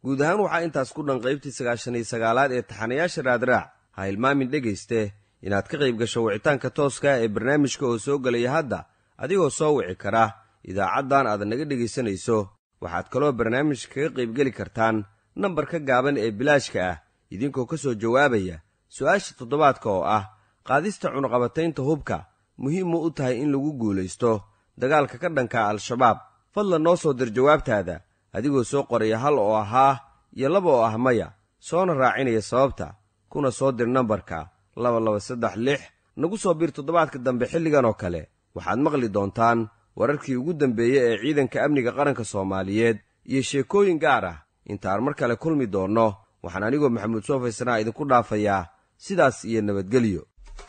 guud ahaan waxaa intaas ku dhan qaybtii sagaashan iyo sagaalaad ee taxanayaasha raadraac ha hilmaamin dhegayste inaad ka qayb gasho wicitaanka tooska ee barnaamijka oo soo gelaya hadda adigoo soo wici kara idaacaddan aad naga dhegaysanayso waxaad kaloo barnaamijka kaga qaybgeli kartaan nambarka gaaban ee bilaashka ah idinkoo ka soo jawaabaya su'aasha toddobaadka oo ah qaadista cunuqabataynta hubka muhiim mu u tahay in lagu guulaysto dagaalka ka dhanka al-shabaab fadlan noo soo dir jawaabtaada adigoo soo qoraya hal oo ahaa iyo laba oo ah maya soona raacinaya sababta kuna soo dir nambarka laba laba saddex lix nagu soo bir toddobaadka dambe xilligan oo kale waxaad maqli doontaan wararkii ugu dambeeyey ee ciidanka amniga qaranka soomaaliyeed iyo sheekooyin gaar ah intaan mar kale kulmi doonno waxaan anigoo maxamuud soofaysanaa idinku dhaafayaa sidaas iyo nabadgelyo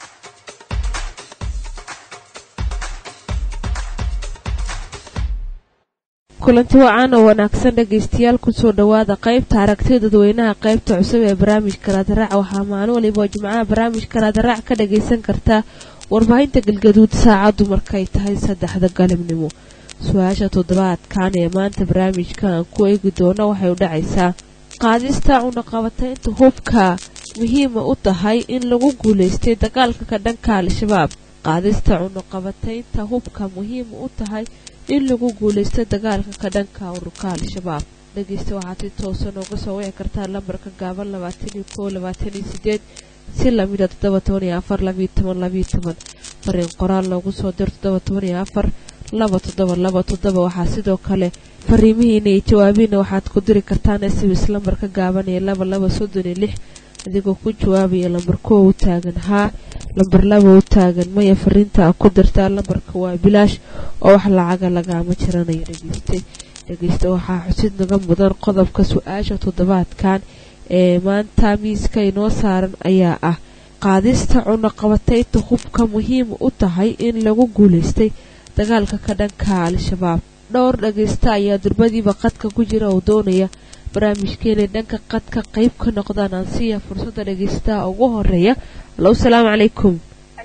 kulanti wacan oo wanaagsan dhegaystayaal kusoo dhowaada qaybta aragtida dadweynaha qaybta cusub ee barnaamijka raadaraac waxaa maalin waliba jimcaha barnaamijka raadaraac ka dhagaysan kartaa warbaahinta galgaduud saacaddu markay tahay saddexda galabnimo su-aasha toddobaadkan ee maanta barnaamijka aan ku eegi doono waxay u dhacaysaa qaadista cunaqabataynta hubka muhiima u tahay in lagu guulaystay dagaalka ka dhanka al-shabaab qaadista cunaqabataynta hubka muhiima u tahay in lagu guulaysto dagaalka ka dhanka ururka al-shabaab dhegeysta waxaad si toosa nooga soo wici kartaa lambarka gaaban labaataniyo koo labaataniyo sideed si lamida toddoba toban iyo afar labiyo toban labiyo toban fariin qoraal loogu soo dir toddoba toban iyo afar laba toddoba laba toddoba waxaa sidoo kale fariimihiina iyo jawaabihiina waxaad ku diri kartaan sms lambarka gaaban ee laba laba soddon iyo lix adigoo ku jawaabaya lambar kowa u taagan haa lambar laba u taagan maya fariinta a ku dirtaa lambarka waa bilaash oo wax lacaga lagaama jiranayo dhegeyste dhegeyste waxaa xusid naga mudan qodobka su-aasha toddobaadkan ee maanta miiska inoo saaran ayaa ah qaadista cunaqabataynta hubka muhiima u tahay in lagu guulaystay dagaalka ka dhanka al-shabaab dhowr dhageysta ayaa durbadiiba qadka ku jira oo doonaya barnaamijkeenay dhanka qadka qayb ka noqdaan aansiya fursadda dhageystaha ugu horeeya allow salaamu calaykum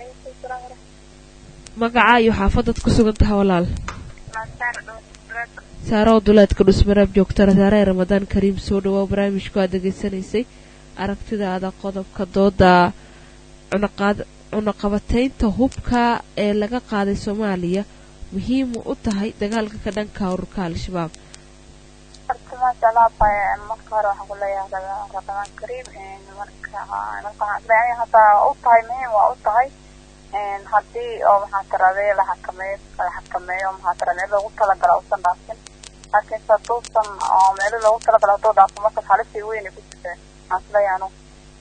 magaca iyo xaafadaad ku sugan taha walaal saaro duleedka dhusmaraab joogta rasaare ramadaan kariim soo dhawaa barnaamijku aad degeysanaysay aragtidaada qodobka dooda cunaqabataynta hubka ee laga qaaday soomaaliya muhiima u tahay dagaalka ka dhanka ururka al-shabaab maasha allah marka hore waxaan kuleeyahay ramadaan kariim marka marka hadda u tahay muhiim waa u tahay haddii oo maxaa tiraday la xakameeyo la xakameeyo maxaa tira meel loogu talagala uusan dhaafin laakiinse haduusan oo meelo loogu talagala hadduu dhaafo marka halisii weyn ku jirta waxaan isleeyahay anu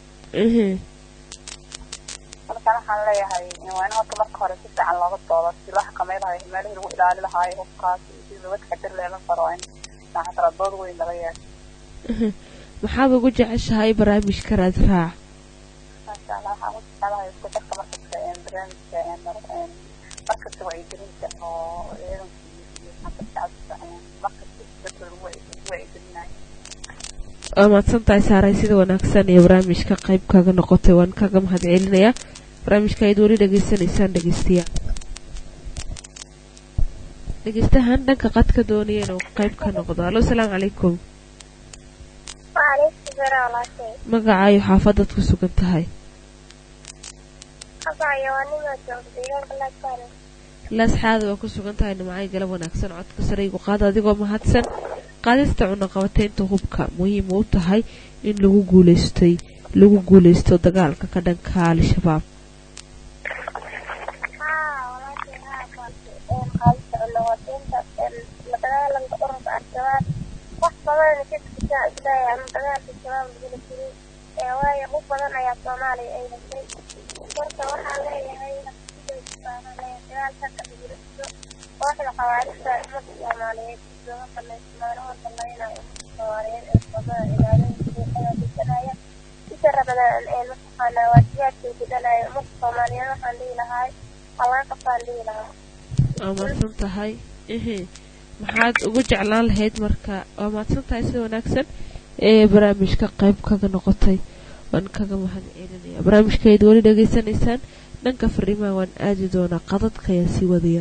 marka waxaan leeyahay waa in horta marka hore si fiican looga doodo si loo xakamey lahayo meelihii lagu ilaali lahaayo hubkaas iyo si looga taxadir leelan karo in maxaa tira dood weyn laga yeesho maxaad ugu jeceshahay barnaamijka raadraac maasha allah waxaan u jecelahay isku darka markasta barnaamijka markasta wacyigelinta oo ciidanka iyo shacabka markasta dadka lagu wacyigelinayo waa mahadsan tahay saaray sida wanaagsan iyo barnaamijka qayb kaga noqotay waan kaga mahad celinayaa barnaamijka ayd weli dhegeysanaysaan dhegeystayaal dhegeystahan dhanka qadka doonaya inuu qayb ka noqdo allo salaamu calaykum magacaayo xaafadaad ku sugan tahay laasxaada waa ku sugan tahay nimacay galab wanaagsan codka saraygu qaada adigoo mahadsan qaadista cunaqabataynta hubka muhiima u tahay in lagu guuleystay lagu guuleysto dagaalka ka dhanka al-shabaab waayo u badan ayaa soomaaliya ay heshay marka waxaa leeyahay dagaalka ka dhigirto kooxda xawaarista ummadda soomaaliyeed looga banaysto maalmaha dambeynaya ummadda soomaaliyeed ee wadada ilaalinta deganaya sida rabadaan ee mataqaanaa waajibaadkay gudanaya ummadda soomaaliyeed waxaan dhihi lahay halaga qabtaan dhihi lahaa waa mahadsan tahay ehe maxaad ugu jeclaan lahayd marka waa mahadsan tahay sida wanaagsan ee barnaamijka qayb kaga noqotay waan kaga mahad celinaya barnaamijkayd weli dhegeysanaysaan dhanka fariimaha waan aadi doonaa qadadka ayaan sii wadaya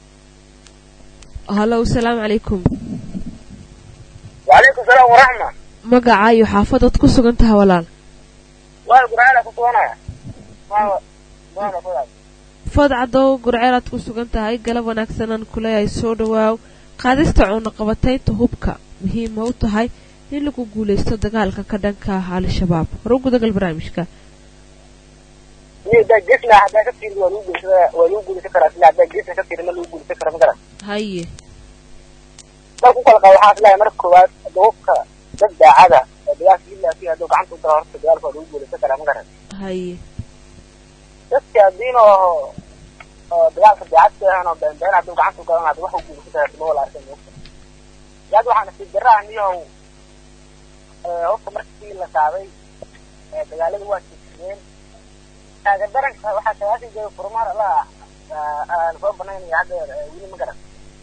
hallo asalaamu calaykum وعليكم السلام ورحمة magaca iyo xaafadaad ku sugan tahay walaal waa gurceel ku suganaya waa waa fadaad food cadow gurceelaad ku sugan tahay galab wanaagsanaan kuleeyahay soo dhawaaw qaadista cunaqabataynta hubka muhiim ma u tahay in lagu guulaysto dagaalka ka dhanka ah al-shabaab hore u gudagal barnaamijka iyo daa gesla haddaa ka fiirin waa lagu guulaysan waa lagu guulaysan karaa sila haddaa gesla ka fiirin ma lagu guulaysan kara ma garan haye dad ku kala qaba waxaa islahay marka koowaad hadda hubka dad daacada oo dagaalka ilaafi hadduu gacanta u daro horta dagaalka waa lagu guulaysan karaa ma garan haye dadka haddiin oo oo dagaalka daacadka ahan oo beenbeen hadduu gacanta u galan hadda wax u guulaysan karaa ma wala arkan hubka yaad waxaa nasiib darra ah niyahow hubka markii la qaaday dagaalada waa jirsadeen taaga daranka waxaa tagaasi jooga furmaar alla aan soo banaynaya hadda weli ma garan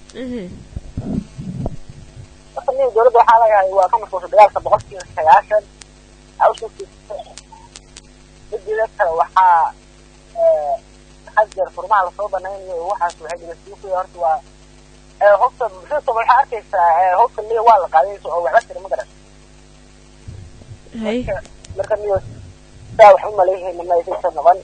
marka niyo dowladda waxaa lagahay waa ka mashquulsha dagaalka boqolkiiba sagaashan hawshukiisa mideeda kale waxaa had jeer furmaha lasoo banaynayo waxaas waxay dhegeysiyo horta waa hobta muxuusa waxaa arkaysaa hobta liya waa la qaaday oo waxba tira ma garan haye marka niyo saa wax u maleeyahayna ma aysansa noqon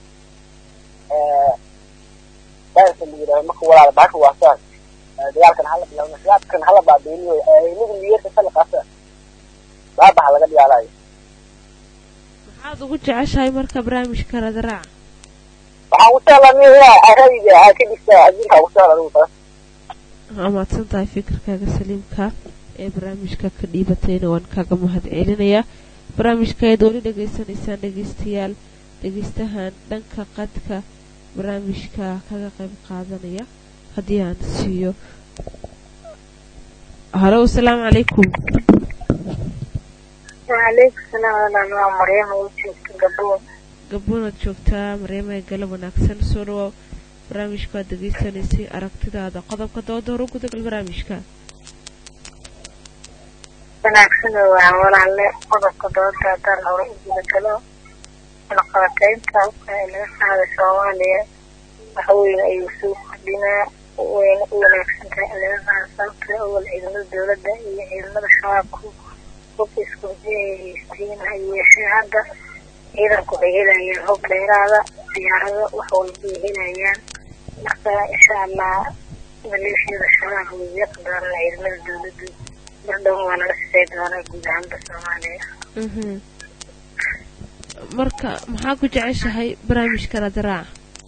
daanka la yidhahdo marka walaala baasha waa saas dagaalkan hala bilaabna siyaadkan hala baabeeniyo nigu niyadka sala qaasa baabaha laga dhigaalayo maxaad ugu jeceshahay marka barnaamijka radaraaca waxaan ku jeclaa niyo inaa aradiga aa ka dhigta adinka ku jecla adigu taas waa mahadsan tahay fikirkaaga saliimka ee barnaamijka ka dhiibatayna waan kaaga mahad celinayaa barnaamijka ayaad weli dhegaysanaysaan dhegeystayaal dhegeystahan dhanka qadka barnaamijka kaga qayb qaadanaya haddii aan siiyo halo asalaamu calaykum waaleykum salaam walaal waa maryama u joogta gaboon gaboonaad joogtaa mareema ee galab wanaagsan soo dhawaaw barnaamijka waad degeysanaysay aragtidaada qodobka dooda hore u gudagal barnaamijka wanaagsan waa walaalle qodobka dooda haddaan hore u gudagalo cunaqabataynta hubka ee laga qaaday soomaaliya waxa weyn ayuu soo kordhinaa wayna u wanaagsan tahay in laga qaado sababta awal ciidamada dowladda iyo ciidamada shabaabku hubka isku haystiin ha yeeshee hadda ciidanku waxay helayaan hub dheeraada diyaarado wax walba ay helayaan marka insha allah maleeshiyada shabaab way yeeqi doonaan ciidamada dowladdu bardhown waa nala sisay doonaa guud ahaanba soomaaliya mhm marka maxaa ku jeceshahay barnaamijka radaraaca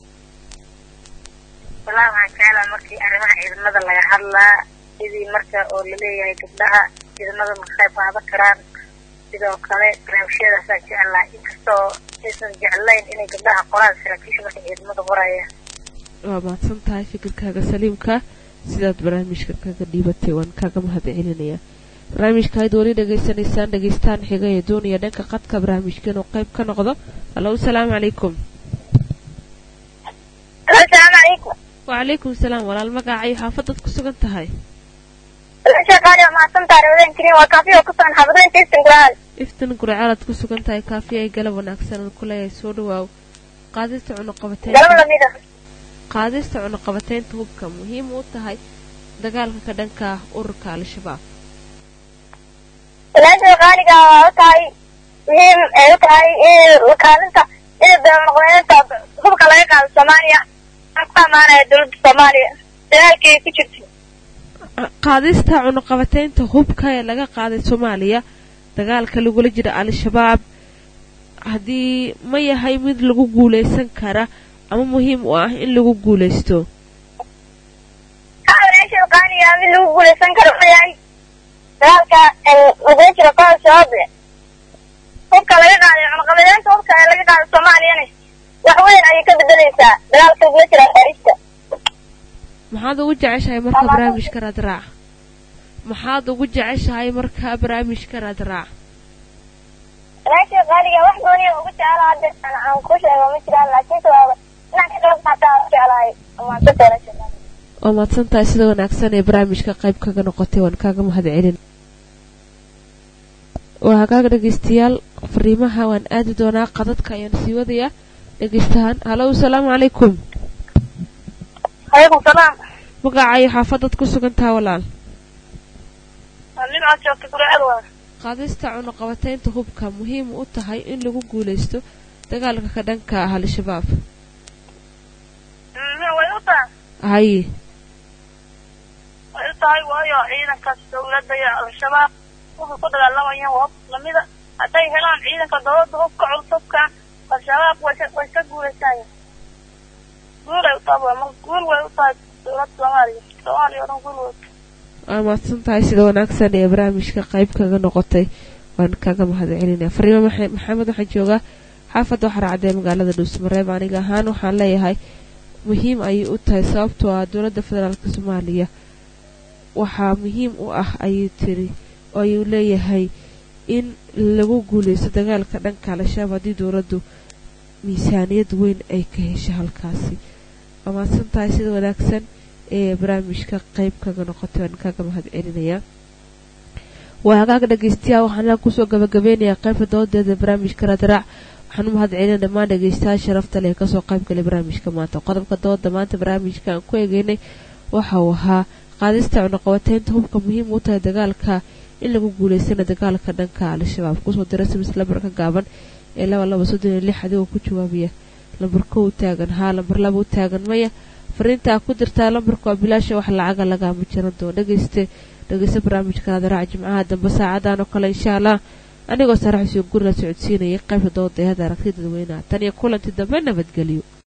walaa waxaan jeclaa markii arrimaha ciidamada laga hadlaa sidii marka oo laleeyahay gabdhaha ciidamada ma qayb qaadan karaan sidoo kale barnaamijyadaasaan jeclaa inkastoo aysan jeclayn inay gabdhaha qoraan saraakiisha marka ciidamada qoraya waa mahadsan tahay fikirkaaga saliimka sidaad barnaamijka kaga dhiibatay waan kaaga mahad celinayaa barnaamijka ayd weli dhegaysanaysaan dhegeystaan xiga ee doonaya dhanka qadka barnaamijka inuu qayb ka noqdo hallo asalaamu calaykum asalaamu calaykum wacalaykum salaam walaal magaca iyo xaafadaad ku sugan tahay shaqaali waa mahadsantahay rawadaan jirin waa kaafi oo ku sugan xaafadaha jeestan guraal iftan gurcaalaad ku sugan tahay kaafi ay galab wanaagsan aan ku leeyahay soo dhawaaw qaadista cunuqabateynta galab lamida qaadista cunuqabateynta hubka muhiim u tahay dagaalka ka dhanka ah ururka al-shabaab walaasha qaaliga waa u tahay muhiim ay u tahay in kaalinta in dowladnaqabeynta hubka laga qaado soomaaliya aan ku amaanaya dowladda soomaaliya dagaalkii ku jirta qaadista cunuqabateynta hubka ee laga qaaday soomaaliya dagaalka lagula jira al-shabaab haddii ma yahay mid lagu guulaysan kara ama muhiim u ah in lagu guulaysto haa walaasha qaaliga mid lagu guulaysan karo ma yahay dagaalka lagula jiro kooda shabaab hubka laga qaaday cunuqabateynta hubka ee laga qaado soomaaliyana wax weyn ayay ka bedelaysaa dagaalka lagula jira xaarista maxaad ugu jeceshahay marka barnaamijka raadraac maxaad ugu jeceshahay marka barnaamijka raadraac walaasha qaaliga wax gooniya ugu jecela hadda aan aan ku sheego ma jiraan laakiinse waaba inaan ka qayb qaataa aan jeclahay amaantada walaasha qaaliga waa mahadsan tahay sida wanaagsan ee barnaamijka qayb kaga noqotay waan kaaga mahad celin waa hagaaga dhegeystayaal fariimaha waan aadi doonaa qadadka ayaan sii wadayaa dhegeystahaan hallo asalaamu calaykum calaykum salaam magaca iyo xaafadaad ku sugan taha walaal nin aad joogta guracad waa qaadista cunuqabateynta hubka muhiim u tahay in lagu guulaysto dagaalka ka dhanka ah al-shabaab way u tahay haye way u tahay waayo ciidankaas dawladda iyo al-shabaab waxay ku dagaalamayaan waa hub lamida hadday helaan ciidanka dawladda hubka culus hubka al-shabaab way ka way ka guulaysanayaan guulay u tahay waa mar guul way u tahay dawladda soomaaliya soomaaliya oo dhan guul way u tahay waa mahadsan tahay sida wanaagsan ee barnaamijka qayb kaga noqotay waan kaga mahad celinaya fariimo maxa- maxamed waxaan joogaa xaafadda waxaa raacdee magaalada dhuusmareeb aniga ahaan waxaan leeyahay muhiim ayay u tahay sababtoo ah dowladda federaalka soomaaliya waxaa muhiim u ah ayuu tiri oo ayuu leeyahay in lagu guuleysto dagaalka dhanka al-shabaab haddii dowladdu miisaaniyad weyn ay ka hesho halkaasi waa mahadsan tahay sida wanaagsan ee barnaamijka qayb kaga noqotay waan kaga mahad celinayaa waa hagaag dhegeystayaal waxaan halkan kusoo gabagabeynayaa qaybta doodeeda barnaamijka radraac waxaan u mahad celinaya dhammaan dhegeystayaal sharafta leh ee kasoo qayb galay barnaamijka maanta qodobka dooda maanta barnaamijka aan ku eegeynay waxa uu ahaa qaadista cunuqabateynta hubka muhiim u tahay dagaalka in lagu guuleystana dagaalka dhanka al-shabaab kusoo dira simis lambarka gaaban ee laba laba soddon iyo lix adigoo ku jawaabaya lambar kow taagan haa lambar laba u taagan maya fariintaa ku dirtaa lambarka waa bilaasha wax lacaga lagaama jiran doono dhegeyste dhegeysta barnaamijka adaraaca jimcaha dambe saacadan oo kale insha allah anigoo saraxsiyo guri la socodsiinayay qaybta dooda ee hadda aragtida dadweynaha tan iyo kulantii dambe nabadgelyo